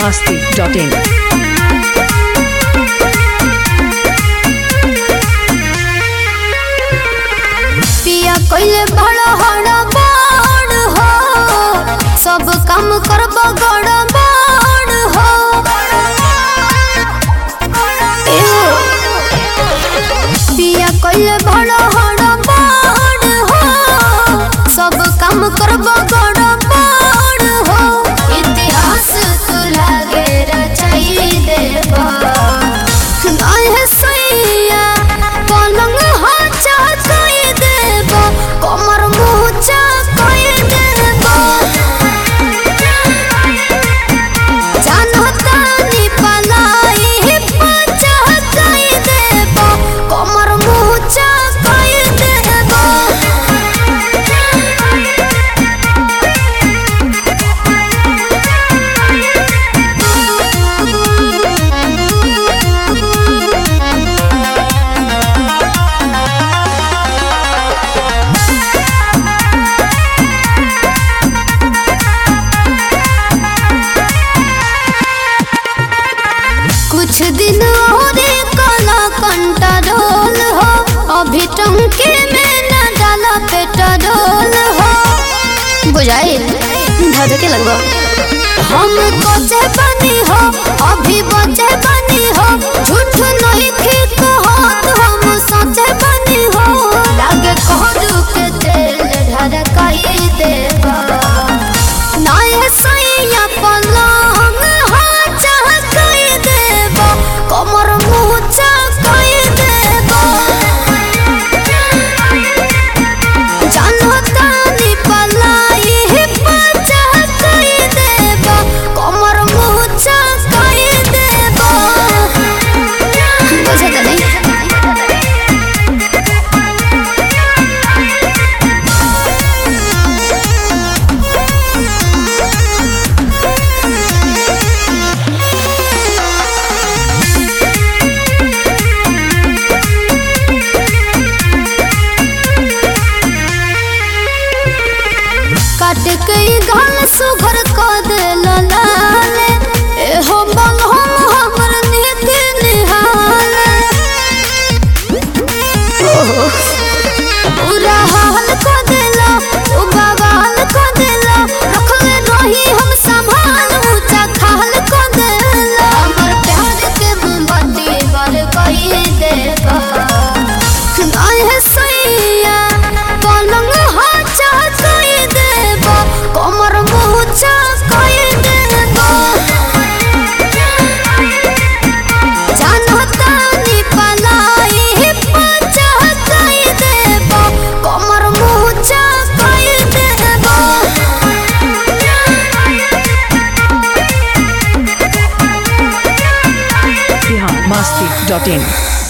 masti.in. पिया कइले बड़ हड़ बड़ हो सब काम करब गड़ बड़ हो एहो। पिया कइले बड़ हड़ बड़ हो सब काम करब गड़ बड़ हो इतिहास तू लागे रचाई देबा नाहे सैया पलंग हाचा कई देबा कमर मुचा कई देबा जानता नी पलाई पचा कई देबा कमर मुचा कई देबा कुछ दिन और काला कंट्रोल हो अभी टंकी में न डाला पेट्रोल हो बुझाइल धड़के लगवा हम कोचे बनी हो अभी बचे बनी हो झूठ नहीं ठीक हो हम सचे बनी हो लागे कोहदू के तेल ढरकाई देवा नाये सैया पलंग हाचा कई देबा कमर मुचा कई देबा जानता नी पलाई पचा कई देबा कमर मुचा कई देबा बुझे तो नहीं काट कई गाल सुघर क देल लाले एहो बल हम हमर नीत निहाले ओहो पूरा हाल क देला उ बवाल क देला रखले रही हम संभाल ऊंचा खाल क देला हमर प्यार के मोमबत्ती बर कई देबा नाहे सैया पलंग हाचा कई देबा कमर मुचा कई देबा जानता नी पलाई पचा कई देबा कमर मुचा कई देबा Bihar masti.in.